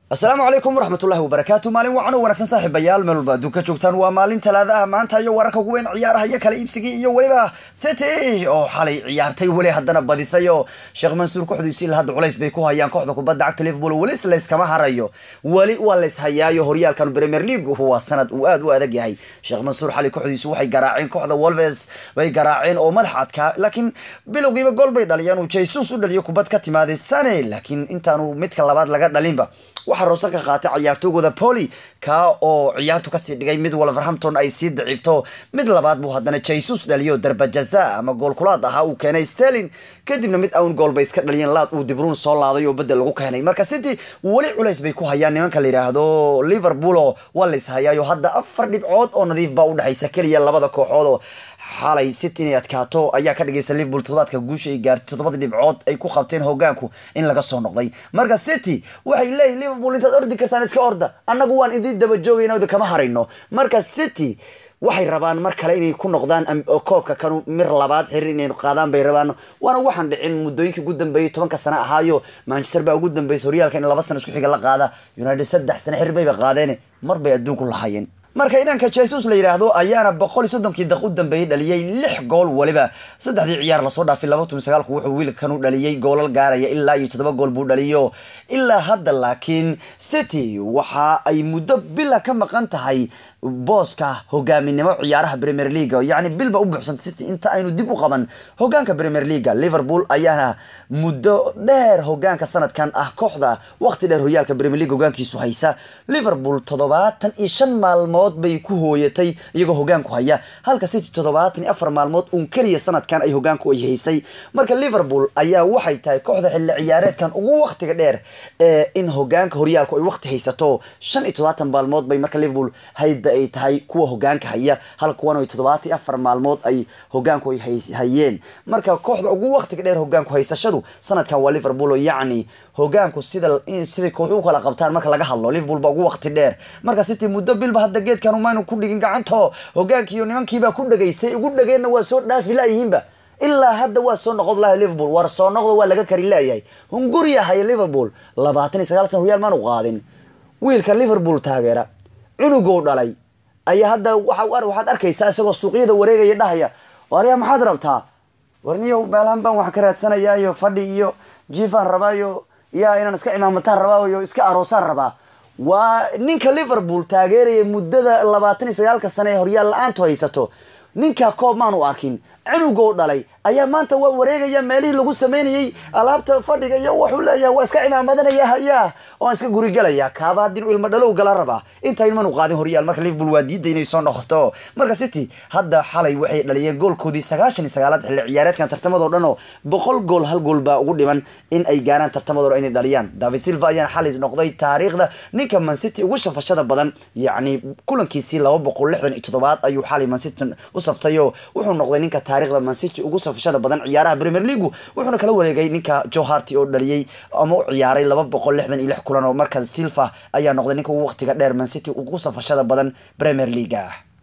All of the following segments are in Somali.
asalaamu calaykum waraxmatullahi wabarakaatu maalin wacan oo wanaagsan saaxiibayaal meel walba adduunka joogtaan waa maalin talaada ah maanta iyo wararka ugu weyn ciyaaraha iyo kala iibsigii iyo weliba city oo xalay ciyaartay weli haddana badisay oo sheekh mansuur kooxdiisi ilaa hadda culays bay ku hayaan kooxda kubadda cagta liverpool weli layskama harayo weli waa lays hayaayo horyaalkan premier league waa sanad uu aad u adag yahay sheekh mansuur xalay kooxdiisu waxay garaaceen kooxda wolves bay garaaceen oo madax adkaa laakiin bilowgiiba gool bay dhaliyeen uu jesus u dhaliyo kubad ka timaaday sane laakiin intaanu midka labaad laga dhalinba waxaa roose ka qaatay ciyaartoygooda poli ka oo ciyaartu kasii dhigay mid wolverhampton ay sii daciifto mid labaad buu haddana jesus dhaliyo darbajaza ama goolkulaad ahaa uu keenay sterling kadibna mid awn gool bay iska dhaliyeen laad uu dibruun soo laaday oo bedel lagu keenay marka city weli culays bay ku hayaan nimanka la yidhaahdo liverpool oo waa lays hayaayo hadda afar dhibcood oo nadiif baa udhexaysa keliya labada kooxood oo xalay city inay adkaato ayaa ka dhigaysa liverpool toddobaadka guusha ay gaartay toddobada dhibcood ay ku qabteen hogaanku in laga soo noqday marka city waxay leeyihin liverpool intaad ordi kartaan iska orda annagu waan idin daba joogayna kama harayno marka city waxay rabaan mar kale inay ku noqdaan koobka kanu mir labaad xirir inay qaadaan bay rabaan waana waxaan dhicin muddooyinkii ugu dambeeyay tobanka sano ahaayo manchester baa ugu dambeysay horyaalka in laba sano isku xiga la qaada united saddex sano xir bayba qaadeen mar bay adduunku lahaayeen marka inanka jesus la yidhaahdo ayaana boqol iyo soddonkii daq u dambeeyey dhaliyey lix gool weliba saddexdii ciyaar lasoo dhaafay laba tumi sagaalku wuxuu wiilkan u dhaliyey goolal gaaraya ilaa iyo toddoba gool buu dhaliyo ilaa hadda laakiin city waxa ay muddo bila ka maqan tahay booska hogaaminimo ciyaaraha premier leaga yacni bilba u buuxsanta city inta aynu dib u qaban hogaanka premier leaga liverpool ayaana muddo dheer hogaanka sanadkan ah kooxda waqti dheer horyaalka premier league hogaankiisu haysa liverpool toddobaatan iyo shan maalmood bay ku hooyatay iyagoo hogaanku haya halka city toddobaatan iyo afar maalmood uun keliya sanadkan ay hogaanku ay haysay marka liverpool ayaa waxay tahay kooxda xilli ciyaareedkan ugu waqtiga dheer ee in hogaanka horyaalku ay waqti haysato shan iyo toddobaatan maalmood bay marka liverpool hayda ay tahay kuwa hogaanka haya hal kuwan ay toddobaatan iyo afar maalmood ay hogaanku ay hayeen marka kooxda ugu waqtiga dheer hogaanku haysashadu sanadkan waa liverpool oo yacni hogaanku sida siday kooxu kala qabtaan marka laga hadlo liverpool ba ugu waqti dheer marka city muddo bilba hadda geedkan umaynu ku dhigin gacanto hogaankiiyo nimankiibaa ku dhegaysay ugu dhageenna waa soo dhaafi laayihiinba ilaa hadda waa soo noqod lahay liverpool war soo noqdo waa laga kari laayahay hunguriya haya liverpool labaatan iyo sagaal san horyaal maanu qaadin wiilka liverpool taageera cunugou dhalay ayaa hadda waxaad arkaysaa isagoo suuqyada wareegaya dhahaya waryaa maxaad rabtaa warniyo meelahan baan wax ka raadsanayaayo fadhi iyo jiifaan rabaayo yaa inaan iska cimaamataan rabaayo iska aroosaan rabaa waa ninka liverpool taageeraya muddada labaatan iyo sagaalka sane ee horyaal la-aantu haysato ninka koob maanu arkin cunugou dhalay ayaa maanta waa wareegaya meelihii lagu sameynayay alaabta fadhiga iyo wuxuu leeyahay waa iska cimaamadanaya hayaa oo aan iska gurigelaya kaaba haddii inuu ilmo dhalow gala rabaa inta ilmanu qaadin horyaal marka liverpool waa diiday inay soo noqoto marka city hadda xalay waxay dhaliyeen goolkoodii sagaashan iyo sagaalaad xilli ciyaareedkan tartamadoo dhan oo boqol gool hal gool baa ugu dhiman in ay gaaraan tartamadoo dhan inay dhaliyaan david silva ayaana xalay noqday taariikhda ninka man city ugu shafashada badan yacni kulankiisii laba boqol lixdan iyo toddobaad ayuu xalay man city u saftay oo wuxuu noqday ninka taariikhda man city ugu safashada badan ciyaaraha premier league wuxuuna kala wareegay ninka joe harty oo dhaliyey ama u ciyaaray laba boqol lixdan iyo lix kulan oo markaas silva ayaa noqday ninka ugu waqtiga dheer man city ugu safashada badan premier league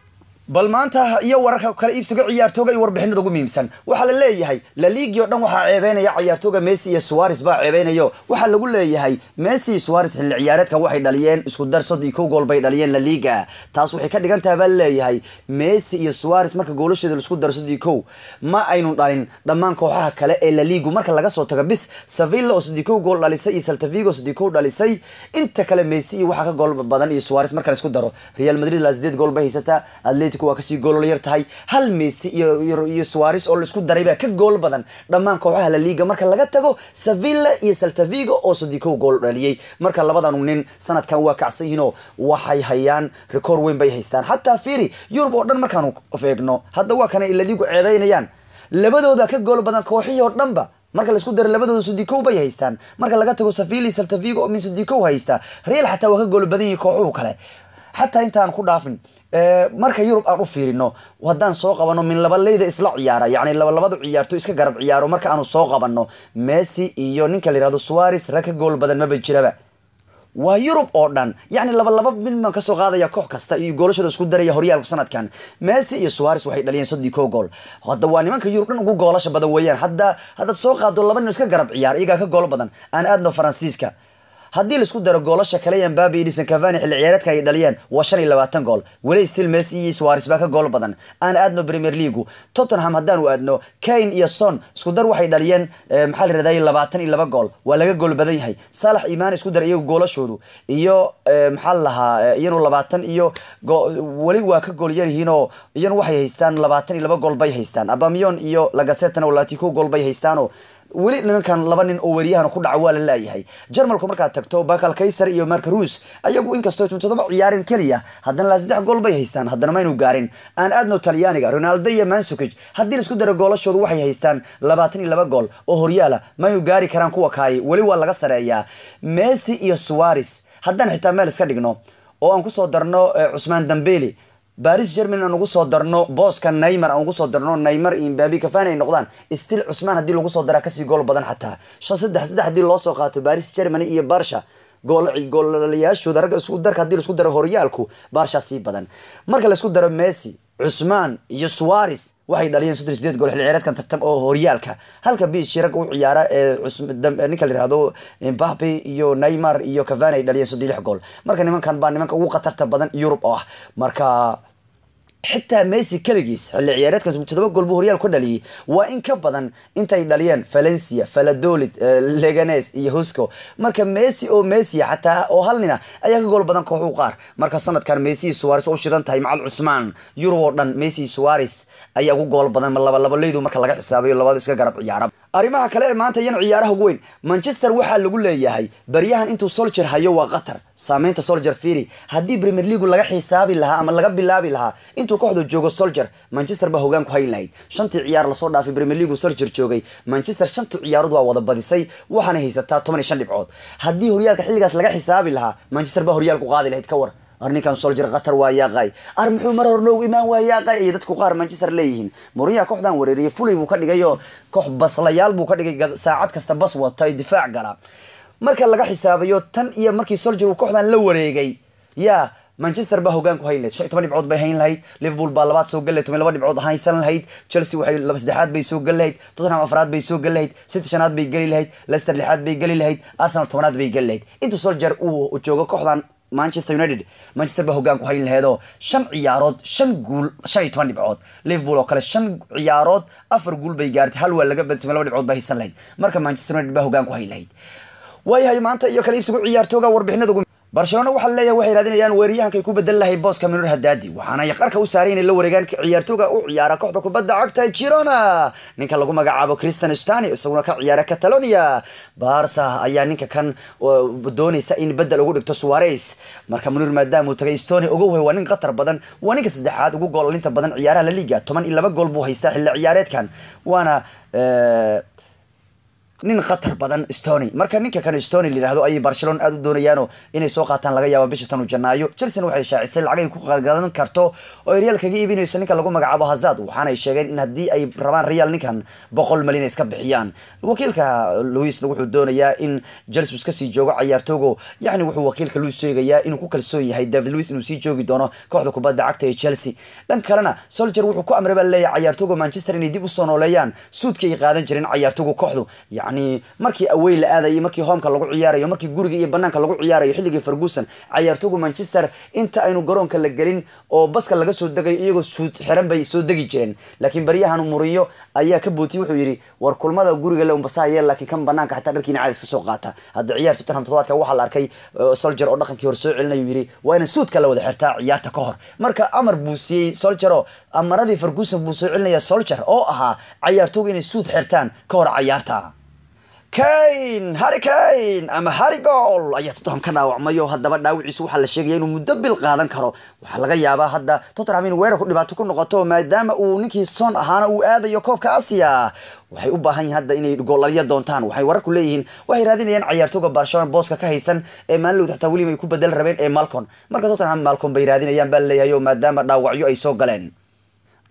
bal maanta iyo wararka kala iibsiga ciyaartooga iyo warbixinada ugu muhiimsan waxaa la leeyahay laliigi o dhan waxaa ceebeynaya ciyaartooga messi iyo suares baa ceebeynayo waxaa lagu leeyahay messi iyo suares xilli ciyaareedkan waxay dhaliyeen isku dar soddon iyo kow gool bay dhaliyeen laliga taas waxay ka dhigan tahay baa laleeyahay messi iyo suares marka goolasheeda laisku daro soddon iyo kow ma aynu dhalin dhammaan kooxaha kale ee laligu marka laga soo tago bis sevilla oo soddon kow gool dhalisay iyo saltavigo soddon kow dhalisay inta kale messi iyo waxaa ka gool badan iyo suares marka la isku daro real madrid laa sideed gool bay haysataa atletico waa kasii goolol yar tahay hal messi iyo iyo suares oo laisku daray baa ka gool badan dhammaan kooxaha la liga marka laga tago sevilla iyo saltavigo oo soddikow gool dhaliyey marka labadanu nin sanadkan waa kacsan yihiinoo waxay hayaan record weyn bay haystaan xataa fiiri yurub oo dhan markaanu eegno hadda waa kana la ligu ceebeynayaan labadooda ka gool badan kooxihii oo dhanba marka laisku daro labadooda sodikow bay haystaan marka laga tago sevilla iyo saltavigo oo min sodikow haysta real xataa waa ka gool badan yihin kooxuhu kale xataa intaan ku dhaafin marka yurub aan u fiirino haddaan soo qabano min labaleyda isla ciyaara yacni labalabadu ciyaarto iska garab ciyaaro marka aanu soo qabano messi iyo ninka la yihahdo suares rag ka gool badan maba jiraba waa yurub oo dhan yacni laba laba milman kasoo qaadaya koox kasta iyo goolashooda isku daraya horyaalku sanadkan messi iyo suares waxay dhaliyeen soddii kow gool hadda waa nimanka yurub dhan ugu goolasha badan weeyaan hadda haddaad soo qaado laba nin iska garab ciyaar iyagaa ka goolo badan aan aadno faransiiska haddii laisku daro goolasha kale mbabi iyo edison cavani xilli ciyaareedka ay dhaliyeen waa shan iyo labaatan gool weli still messi iyo suarez baa ka gool badan aan aadno premier leagu tottenham haddaanu aadno kane iyo son isku dar waxay dhaliyeen maxaa la yirahday labaatan iyo laba gool waa laga gool badan yahay salax imaan isku dar iyagu goolashoodu iyo maxaa la lahaa iyanu labaatan iyo weli waa ka gool yar yihiin oo iyanu waxay haystaan labaatan iyo laba gool bay haystaan abamion iyo lagasetana latico gool bay haystaanoo weli nimankan laba nin oo weriyahan ku dhaca waa la laayahay jarmalku markaad tagto bakal kaysar iyo marka ruus ayagu inkastoo todoba ciyaarin keliya haddana laa saddex gool bay haystaan haddana maynu gaarin aan aadno talyaaniga ronaldo iyo mansukij haddii la isku daro goolashoodu waxay haystaan labaatan iyo laba gool oo horyaala maynu gaari karaan kuwa kaay weli waa laga sareeyaa messi iyo suarez haddaan xitaa meel iska dhigno oo aan kusoo darno cusmaan dambeli baris germany aan ugu soo darno booska naymar aan ugu soo darno naymar iyo mbabi kafani ay noqdaan still cusmaan haddii lagu soo daraa kasii gool badan xataa shan saddex saddex haddii loo soo qaato baris germany iyo barsha goolalayaashooda ragga isku darka hadii laisku daro horyaalku barsha sii badan marka laisku daro messi cusmaan iyo suarez waxay dhaliyeen soddon sideed gool xilli ciyaareedkan tartam oo horyaalka halka bishi ragga u ciyaara ee ninka la yihahdo mbabe iyo neymar iyo cavani ay dhaliyeen soddon lix gool marka nimankan baa nimanka ugu khatarta badan yurub oo ah marka xitaa messi keligiis xilli ciyaareedkan todoba gool buu horyaal ka dhaliyay waa in ka badan intay dhaliyeen valencia valadolid leganes iyo husco marka messi oo messi xataa oo hal nina ayaa ka gool badan koox u qaar marka sanadkan messi suarez oo u shidan tahay macal cusmaan yurub oo dhan messi suarez ayaa ugu gool badan labaleydu marka laga xisaabayo labada iska garab ciyaara arrimaha kale ee maanta iyana ciyaaraha ugu weyn manchester waxaa lagu leeyahay baryahan intuu solger hayo waa qatar saameynta solger firi haddii premier leagu laga xisaabi lahaa ama laga bilaabi lahaa intuu kooxda joogo solger manchester baa hogaan ku hayn lahayd shantii ciyaar lasoo dhaafay premier leagu solger joogay manchester shantii ciyaarood waa wada badisay waxaana haysataa toban iyo shan dhibcood haddii horyaalka xilligaas laga xisaabi lahaa manchester baa horyaalku qaadi lahayd ka war ar ninkan solger qatar waa yaaqay ar muxuu mar hor noogu imaan waa yaaqay iyo dadku qaar manchester leeyihiin moriyaha kooxdan wareeriyay fulay buu ka dhigayo koox baslayaal buu ka dhigay saacad kasta bas wata difaac gala marka laga xisaabayo tan iyo markii solger uu kooxdan la wareegay yaa manchester baa hogaan ku hayn lahayd shan iyo toban dhibcood bay hayn lahayd liverpool baa labaad soo gal lahayd toban laba dhibcood haysan lahayd chelsea waxay laba saddexaad bay soo gal lahayd tottenham afraad bay soo gal lahayd city shanaad bay geli lahayd leicester lixaad bay geli lahayd arsenal tobanaad bay geli lahayd intuu solger uu joogo kooxdan manchester united manchester baa hogaan ku hayn laheedoo shan ciyaarood shan guul shan iyo toban dhibcood liverpool oo kale shan ciyaarood afar guul bay gaartay hal waa laga badtay laba dhibcood baa haysan lahayd marka manchester united baa hogaan ku hayn lahayd waayahay maanta iyo kale iibsigu ciyaartooga warbixinada ugu barcelona waxaa leeyahay waxay raadinayaan weeraryahankay ku bedel lahay booska minur hadaadi waxaana ay qarka u saaray inay la wareegaan ciyaartooga u ciyaara kooxda kubadda cagta girona ninka lagu magacaabo christian stani isaguna ka ciyaara catalonia barsa ayaa ninka kan doonaysa in bedel ugu dhigto suarez marka munir maadaama uu tagay stony ogow waa nin khatar badan waa ninka saddexaad ugu goolalinta badan ciyaaraha la liga toban iyo laba gool buu haystaa xilli ciyaareedkan waana nin khatar badan stony marka ninka kan stony layihahdo ayay barcelona aada u doonayaano inay soo qaataan laga yaaba bisha tanu janaayo chelsea waxay shaacisay lacag ay ku gadan karto oo real kaga iibinayso ninka lagu magacaabo hazard waxaanay sheegeen in haddii ay rabaan real ninkan boqol malyan iska bixiyaan wakiilka louisna wuxuu doonayaa in chelsea iska sii joogo cayaartoogo yacni wuxuu wakiilka louis sheegayaa inuu ku kalsoon yahay david louis inuu sii joogi doono kooxda kubadda cagta ee chelsea dhan kalena solger wuxuu ku amray baa leeyahay cayaartooga manchester inay dib usoo nooleeyaan suudkii ay qaadan jireen cayaartooga kooxdu yani markii awey la aadayo markii hoomka lagu ciyaarayo markii guriga iyo banaanka lagu ciyaarayo xilligii ferguson cayaartooga manchester inta aynu garoonka la gelin oo baska laga soo degayo iyagoo suud xiran bay soo degi jireen laakiin baryahan muriyo ayaa ka bootiyey wuxuu yidhi war kulmada guriga le unbasaye laakiin kan banaanka xataa dharkiina caadis ka soo qaata hadda ciyaar tottenham toddobaadka waxaa la arkay solger oo dhaqankii hore soo celinayu yidhi waa ina suudka la wada xirtaa ciyaarta ka hor marka amar buu siiyey solger oo amaradii ferguson buu soo celinaya solger oo ahaa cayaartooga inay suud xirtaan ka hor cayaarta kane harry kane ama harry gool ayaa tottenham ka dhaawacmayo haddaba dhaawiciisu waxaa la sheegaya inuu muddo bil qaadan karo waxaa laga yaabaa hadda tottenham in weerarku dhibaato ku noqoto maadaama uu ninkii son ahaana uu aadayo koobka asia waxay u baahan yihin hadda inay goolaliya doontaan waxay wararku leeyihiin waxay raadinayaan cayaartooga barcelona booska ka haysan ee maalinlowd xataa weliba ay ku bedel rabeen ee malcon marka tottenham malcon bay raadinayaan baa leeyahay oo maadaama dhaawacyo ay soo galeen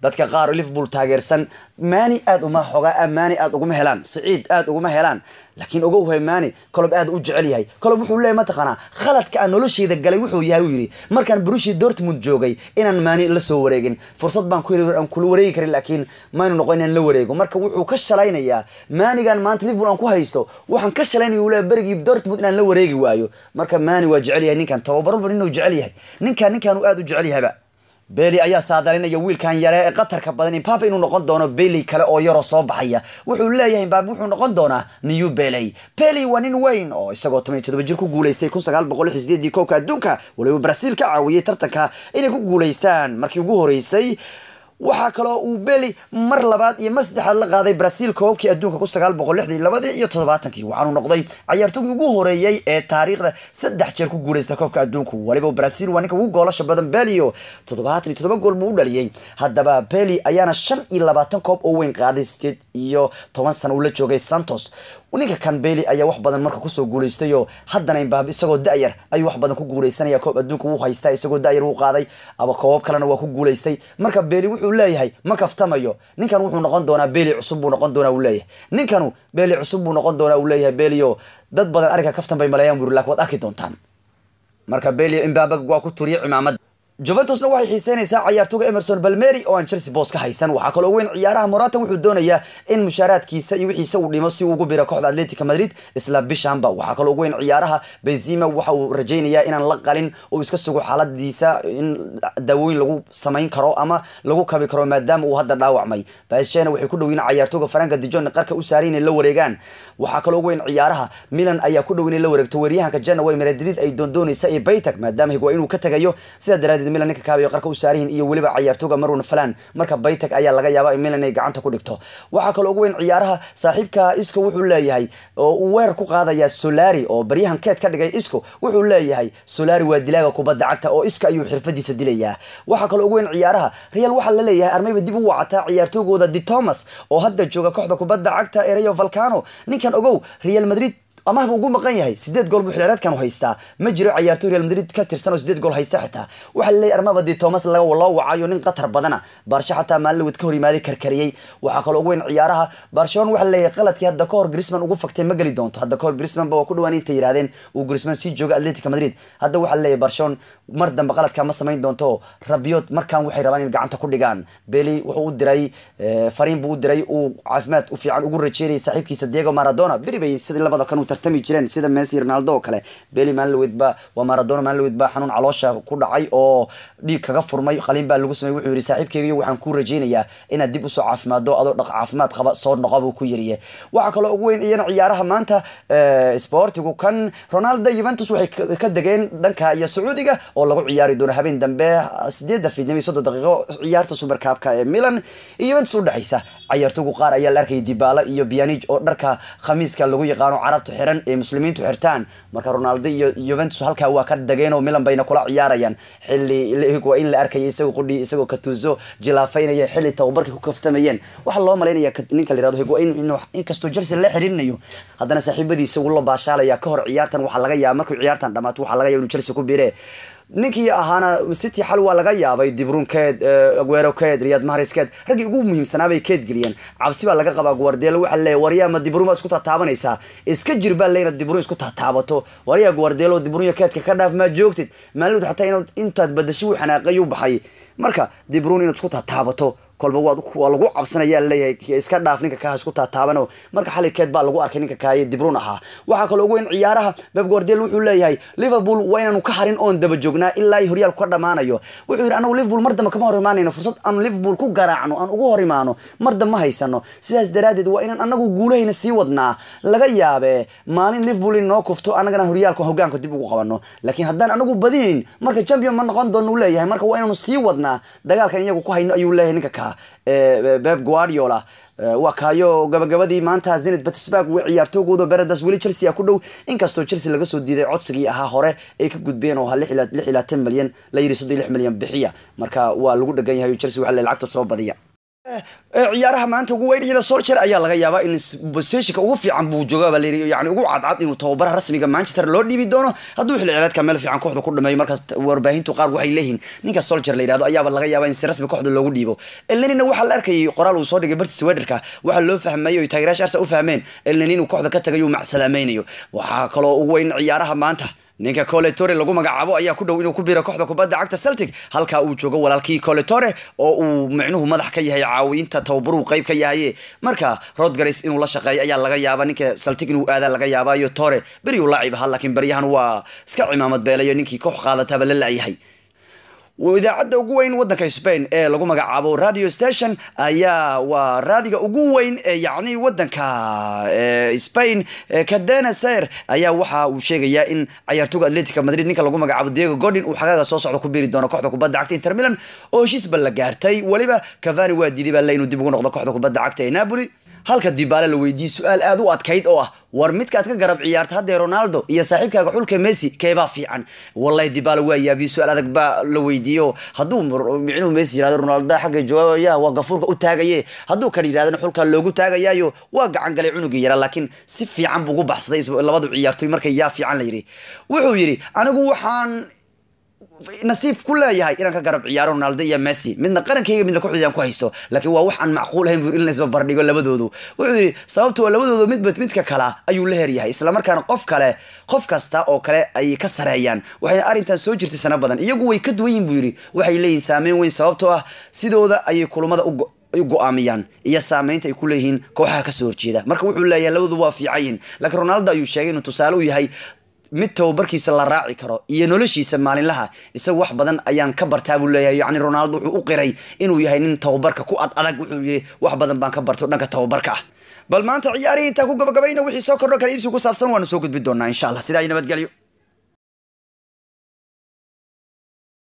dadka qaar oo liverpool taageersan maani aad uma xogaa maani aad uguma helaan siciid aad uguma helaan laakiin ogow hay maani kolob aad u jecel yahay kolob wuxuu leeyahay mataqaanaa khaladka aan nolosheyda galay wuxuu yahay uu yidhi markaan brushi dortmund joogay inaan maani la soo wareegin fursad baan ku aan kula wareegi karin laakiin maynu noqon inaan la wareego marka wuxuu ka shalaynayaa maanigan maanta liverpool aan ku haysto waxaan ka shalaynaya uu leeyahay berigii dortmund inaan la wareegi waayo marka maani waa jecel yahay ninkan tababarba inuu jecel yahay ninkan ninkan uu aad u jecel yahayba beli ayaa saadalinaya wiilkan yare ee qatarka badan imbabe inuu noqon doono beley kale oo yaroo soo baxaya wuxuu leeyahay imbabe wuxuu noqon doonaa new beley beley waa nin weyn oo isagoo toban iyo todoba jir ku guulaystay kun sagaal boqol lix sideedii koobka adduunka waliba braziil ka caawiyey tartanka inay ku guulaystaan markii ugu horeysay waxaa kaloo uu beli mar labaad iyo mar saddexaad la qaaday braziil koobkii adduunka kun sagaal boqol lixdii labadii iyo toddobaatankii waxaanu noqday cayaartooygii ugu horeeyey ee taariikhda saddex jeer ku guuleysta koobka adduunku waliba braziil waa ninka ugu goolasha badan belio toddobaatan iyo toddoba gool buu u dhaliyey haddaba beli ayaana shan iyo labaatan koob oo weyn qaaday sideed iyo toban sano uu la joogay santos ninka kan beli ayaa wax badan marka kusoo guulaystay oo haddana imbaab isagoo da-yar ayuu wax badan ku guuleysanaya koob adduunka wuu haystaa isagoo da-yar wuu qaaday aba koobab kalena waa ku guulaystay marka beli wuxuu leeyahay ma kaftamayo ninkan wuxuu noqon doonaa beli cusub buu noqon doonaa uu leeyahay ninkanu beli cusub buu noqon doonaa uu leeyahay belio dad badan arrinka kaftan bay maleeyaan buri lakin waad arki doontaan marka belio imbabe waa ku turiyay cimaamad juventusna waxay xiiseynaysaa cayaartooga emerson balmeri oo aan chelsea boos ka haysan waxaa kaloo weyn ciyaaraha morata wuxuu doonayaa in mushaaraadkiisa iyo wixiisa uu dhimo si uu ugu biro kooxda atletica madrid isla bishanba waxaa kaloo weyn ciyaaraha benzima waxa uu rajaynayaa inaan la qalin uu iska sugo xaaladiisa in daawooyin lagu samayn karo ama lagu kabi karo maadaama uu hadda dhaawacmay bashena waxay ku dhowiin cayaartooga faranka dijon qarka u saaray inay la wareegaan waxaa kaloo weyn ciyaaraha milan ayaa ku dhow inay la wareegto weeryahanka janaway madrid ay doondoonaysa iyo baytag maadaama higwaa inuu ka tagayo sidaa daraadeed milan ninka kaabiyo qarka u saarihin iyo weliba cayaartooga marwan falan marka baytag ayaa laga yaaba in milan ay gacanta ku dhigto waxaa kaloo ugu weyn ciyaaraha saaxiibka isco wuxuu leeyahay oo uu weerar ku qaadaya solari oo baryahan keed ka dhigay isco wuxuu leeyahay solari waa dilaaga kubadda cagta oo iska ayuu xirfadiisa dilayaa waxaa kaloo ugu weyn ciyaaraha real waxaa la leeyahay armayba dib u wacataa ciyaartoogooda di thomas oo hadda jooga kooxda kubadda cagta ee rayo valcano ninkan ogow real madrid amahba ugu maqan yahay sideed gool buu xilciyaareedkan haystaa ma jiro ciyaartoy real madrid ka tirsan oo sideed gool haysta xitaa waxaa laleeyahy armaba di thomas loo wacayo nin qatar badana baarsha xataa maalin ka hor yimaaday karkariyey waxaa kaloo ugu weyn ciyaaraha barcelona waxaa laleeyahay qaladkii hadda kahor grisman ugu fagtay ma geli doonto hadda kahor grisman ba waa ku dhawaan intay yidhahdeen uu grisman sii jooga atletica madrid hadda waxaa laleeyahay barcelona mar dambe qaladkaa ma samayn doonto rabiot markaan waxay rabaan in gacanta ku dhigaan beli wuxuu u diray fariin buu u diray uu caafimaad u fiican ugu rajeynayay saaxiibkiisa diego maradona beri bay sida labada kan u tartami jireen sida messi ronaldo oo kale beli maalinlaweyd ba waa maradona maalinlaweyd ba xanuun caloosha ku dhacay oo dhiig kaga furmay qaliin baa lagu samey wuxuu yidhi saaxiibkeygiyo waxaan ku rajeynayaa inaad dib usoo caafimaado adoo dhaq caafimaad qaba soo noqo buu ku yiriye waxaa kaloo ugu weyn iyana ciyaaraha maanta sportigu kan ronaldo juventus waxay ka degeen dhanka iyo sacuudiga oo lagu ciyaari doono habeen dambe sideedda fiidnimo iyo soddon daqiiqo ciyaarta supercabka ee milan iyo juventus udhexaysa cayaartoogu qaar ayaa la arkayay dibaala iyo bianij oo dharka khamiiska lagu yaqaano carabta xiran ee muslimiintu xirtaan marka ronaldo iyo juventus halkaa waa ka dageen oo milan bayna kula ciyaarayaan xilli waa in la arkaya isagoo qudhi isagoo katuuso jilaafaynaya xilli tababarkay ku kaftamayeen waxaa loo malaynaya ninka la yirahdo higuain inkastoo chelsea la xiriirinayo haddana saaxiibadiisa uu la baashaalaya ka hor ciyaartan waxaa laga yaaba markuu ciyaartan dhamaato waxaa laga yaba inuu chelsea ku biire ninkii ahaana city xal waa laga yaabay dibrunkeed aguerokeed riyad mahariskeed raggii ugu muhiimsanaabay keed geliyeen cabsi baa laga qabaa guardelo waxaa leeyahy waryaama dibrun baad isku taataabanaysaa iska jir baa leyna dibrun isku taataabato waryaa guardelo dibrunya keedka ka dhaaf maa joogtid maalinod xataa inaad intaad badashay wuu xanaaqayuu baxay marka dibrun inaad isku taataabato kolba waa lagu cabsanaya leeyahay iska dhaaf ninka kaha isku taataabano marka xalikeed baa lagu arkay ninka kahaye dibrun ahaa waxaa kaloo ugu weyn ciyaaraha beb guardel wuxuu leeyahay liverpool waa inaanu ka harin oon daba joognaa ilaa horyaalku ka dhammaanayo wuxuu yidhi anagu liverpool mar dambe kama hor imaanayno fursad aan liverpool ku garaacno aan ugu hor imaano mar dambe ma haysano sidaas daraaddeed waa inaan anagu guulahayna sii wadnaa laga yaabee maalin liverpool in noo kufto annagana horyaalka hogaanka dib ugu qabano laakiin haddaan anagu badinin marka champion ma noqon doono u leeyahay marka waa inaanu sii wadnaa dagaalkan iyagu ku hayno ayuu leeyahay ninka kaa beb guardiola waa kaayo gabagabadii maanta zenit petersburg w ciyaartoogooda beredas weli chelsea a ku dhow inkastoo chelsea laga soo diiday codsigii ahaa hore ay ka gudbeen oo ahaa lix ilaa tan milyan la yiri soddon lix milyan bixiya marka waa lagu dhegan yahay chelsea waxa le lacagta soo badiya ciyaaraha maanta ugu weyn hila solcher ayaa laga yaabaa in boseshinka ugu fiican buu jooga baa layiri yani ugu cadcad inuu tababaraha rasmiga manchester loo dhiibi doono hadduu xilli ciyaareedka meel fiican kooxda ku dhameeyo markaas warbaahintu qaar waxay leeyihiin ninka solcher la yidhahdo ayaaba laga yaabaa in si rasmi kooxda loogu dhiibo elnenina waxaa la arkayay qoraal uu soo dhigay bartis wederka waxaa loo fahmayay oy taageerayaasha arsa u fahmeen elneni inuu kooxda ka tagay uu macsalaamaynayo waxaa kaloo ugu weyn ciyaaraha maanta ninka coletore lagu magacaabo ayaa ku dhow inuu ku biro kooxda kubadda cagta celtic halkaa uu joogo walaalkii coletore oo uu micnuhu madax ka yahay caawinta tababaruu qayb ka yahaye marka rodgaris inuu la shaqeeyo ayaa laga yaabaa ninka celtic inuu aadaa laga yaabaayo tore beriuu laacib ahaa laakiin baryahan waa iska cimaamad beelayo ninkii koox qaadataaba la la'yahay idaacadda ugu weyn wadanka spain ee lagu magacaabo radio station ayaa waa raadiga ugu weyn ee yacni wadanka spain cadena ser ayaa waxa uu sheegayaa in cayaartooga atletica madrid ninka lagu magacaabo diego godin uu xagaaga soo socda ku biiri doono kooxda kubadda cagta inter milan oo heshiisba la gaartay weliba cavani waa diiday baa le inuu dib ugu noqdo kooxda kubadda cagta ee napoli halka dibaale la weydiiyey su-aal aada u adkayd oo ah war midkaad ka garab ciyaarta haddee ronaldo iyo saaxiibkaaga xulka messi keebaa fiican wallahi dibaale waa yaabiye su-aal adag baa la weydiiyo hadduu micnuhu messi yirahdo ronaldo xagga jawaabaya waa gafuurka u taagaye hadduu kan yidhahdana xulka loogu taagayaayo waa gacan galay cunugii yara laakiin si fiican buu ugu baxsaday labadu ciyaartoy markay yaa fiican la yidhi wuxuu yidhi anigu waxaan nasiib ku leeyahay inaan ka garab ciyaaro ronaldo iyo messi midna qarankayga midna kooxdaydan ku haysto laakiin waa wax aan macquul ahayn buu in la isbarbardhigo labadoodu wuxuu yidhi sababto labadoodu midba midka kala ayuu la heryahay islamarkaana qof kale qof kasta oo kale ay ka sareeyaan waxay arrintan soo jirtay sano badan iyagu way ka duwan yihin buu yidhi waxay leeyihin saameyn weyn sababtoo ah sidooda ayay kulamada u go-aamiyaan iyo saameynta ay ku leeyihiin kooxaha kasoo horjeeda marka wuxuu leeyahay labadu waa fiican yihin laakiin ronaldo ayuu sheegay inuu tusaale u yahay mid tababarkiisa la raaci karo iyo noloshiisa maalinlaha isagu wax badan ayaan ka bartaa buu leeyahay yacni ronaldo wuxuu u qiray inuu yahay nin tababarka ku ad adag wuxuu yidhi wax badan baan ka barto dhanka tababarka ah bal maanta ciyaarihii intaa ku gabagabayna wixii soo kordho kale iibsi ku saabsan waanu soo gudbi doonaa insha allah sidaa iyo nabadgelyo